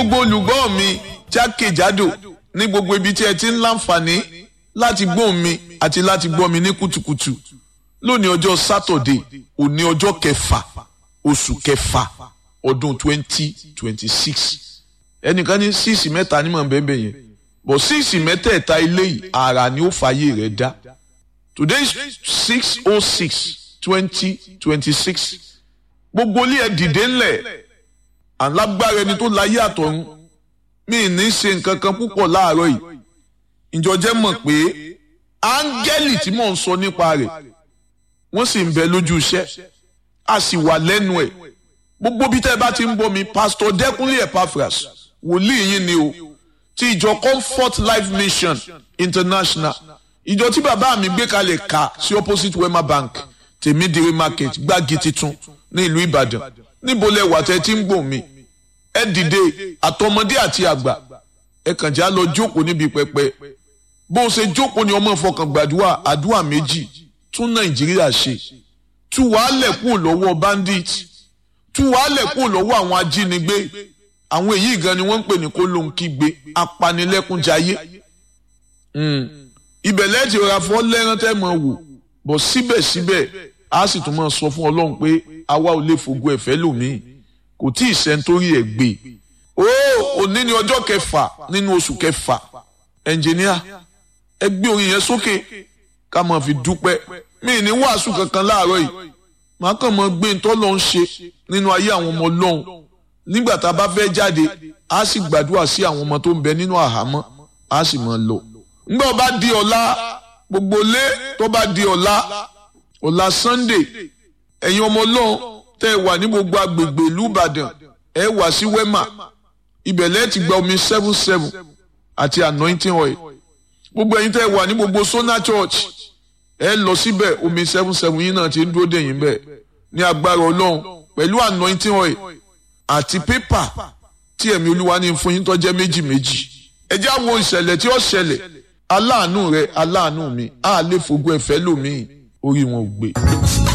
gbogbo olùgbọ́ mi jákèjádò ní gbogbo ibi tí ẹ ti ń láǹfààní láti gbóhùn mi àti láti gbọ́ mi ní kùtùkùtù lónìí ọjọ́ sátọ̀dé òní ọjọ́ kẹfà oṣù kẹfà ọdún twenty twenty six ẹnìkan ní síìsì mẹ́ta ní mọ̀ bẹ́ẹ̀ yẹn bọ̀ síìsì mẹ́tẹ̀ẹ̀ta ilé yìí àrà ni ó fàyè rẹ̀ dá today is six oh six twenty twenty six gbogbo ilé ẹ dìde ńlẹ̀ alágbára ẹni tó láyé àtọ̀run mi ní ṣe nǹkan kan púpọ̀ láàárọ̀ yìí ìjọjẹ́ mọ̀ pé áńgẹ́lì tí mò ń sọ nípa rẹ̀ wọ́n sì ń bẹ lójú iṣẹ́ a sì wà lẹ́nu ẹ̀ gbogbo bí tẹ́ ẹ bá ti ń bọ́ mi pásítọ̀ dẹ́kunlé epaphras wòlíì yín ni o ti ìjọ comfort life mission international ìjọ tí bàbá mi gbé kalẹ̀ ká sí opposite wema bank tèmídìrí market gbági titun ní ìlú ìbàdàn níbo lẹ wà tẹ́ tí ń gbòm mi ẹ dìde àtọmọdé àti àgbà ẹ kàn já lọ jókòó níbi pẹpẹ bó o ṣe jókòó ni ọmọ ìfọkàn gbàdúrà àdúrà méjì tún nàìjíríà ṣe tú wàhálẹ̀ kúrò lọ́wọ́ bandit tú wàhálẹ̀ kúrò lọ́wọ́ àwọn ajínigbé àwọn èyí gan ni wọ́n ń pè ní kó lóun kígbe apanilẹ́kúnjayé ibẹ̀ lẹ́ẹ̀tì ọ̀rá fọ́ lẹ́rán tẹ́ mọ̀ wò bọ̀ síbẹ̀síbẹ̀ a sì tún máa sọ fún ọlọ́run pé àwa ò lè fògo ẹ̀fẹ́ lòmíì kò tí ì sẹ́ńtórí ẹ̀ gbé o òní ni ọjọ́ kẹfà nínú oṣù kẹfà ẹnjìníà ẹ gbé orin yẹn sókè ká máa fi dúpẹ́ mi ní wàásù kankan láàárọ̀ yìí màá kàn máa gbé ntọ́ lọ́n ṣe nínú ayé àwọn ọmọ ọlọ́run nígbà tá a bá fẹ́ jáde a sì gbàdúrà sí àwọn ọmọ tó ń bẹ nínú àhámọ́ a sì máa lọ. ńgbà bá di ọ̀la gbogbo lé tó bá di ọ̀la ọ̀la Sunday ẹ̀yin ọmọ ọlọ́run tẹ́ ẹ wà ní gbogbo agbègbè ìlú Ìbàdàn ẹ wà sí Wema ibẹ̀ lẹ́ẹ̀ ti gba omi seven seven àti anointing oil gbogbo ẹ̀yin tẹ́ ẹ wà ní gbogbo Sona Church ẹ lọ síbẹ̀ omi seven seven yín náà ti ń dúró dẹ̀yìn bẹ́ẹ̀ ní agbára ọlọ́run pẹ̀lú anointing oil àti pépà tí ẹ̀mí olúwa ní fún yín tó jẹ́ méjì méjì ẹ já wo ìṣẹ̀lẹ̀ tí ó ṣẹlẹ̀ aláàánú rẹ aláàánú mi á lè fògo ẹ̀fẹ́ lòmíì orí wọn ò gbé.